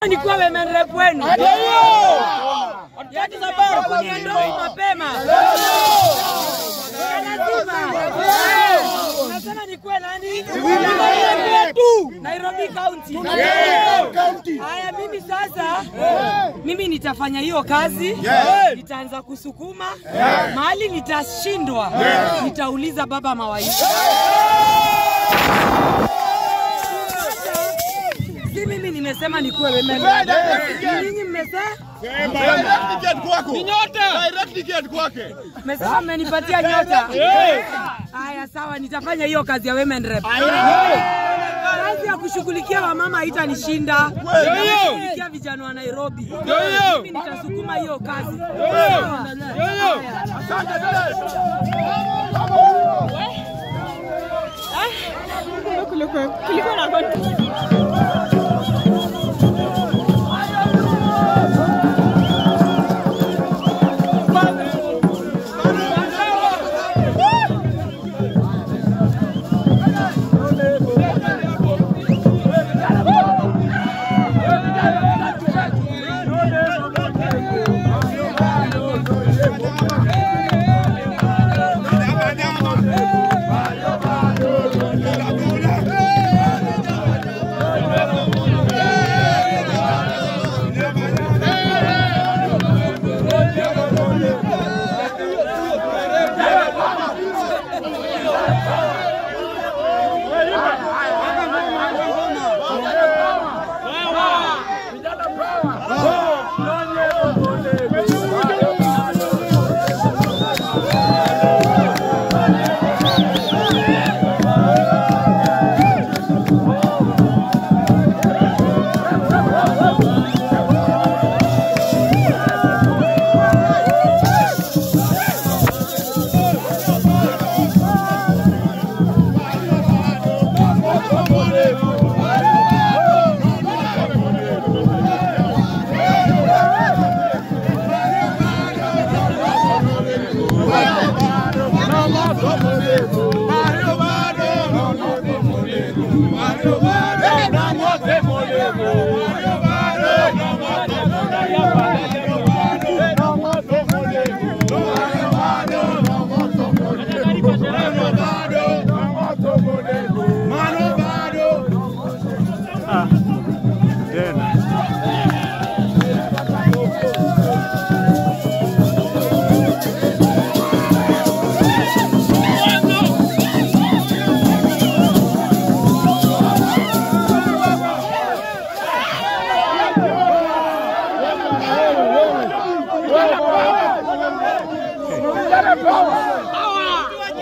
nikuwa women rep wenu. Yaani sababu kuniendoa mapema. Lazima. Unasema nikuwe nani? tu Nairobi County. Haya, mimi sasa, mimi nitafanya hiyo kazi, nitaanza kusukuma mahali nitashindwa, nitauliza baba mawaidha. Si mimi nimesema nikuwe women rep. Ninyi mmesema Direct ticket kwako. Direct ticket kwake. mmesema mmenipatia nyota. Haya, sawa, nitafanya hiyo kazi ya women rep. Kazi ya kushughulikia wamama haitanishinda. Kushughulikia vijana wa Nairobi. Mimi nitasukuma hiyo kazi.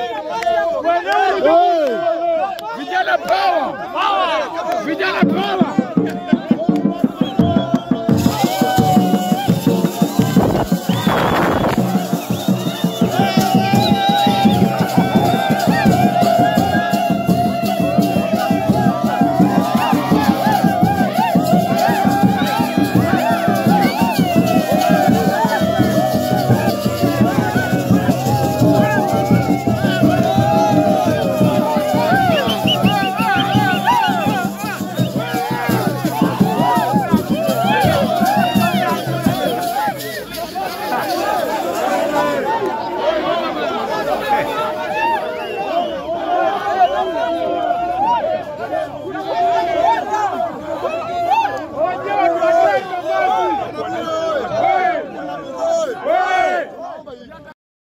Vijana power. Vijana power.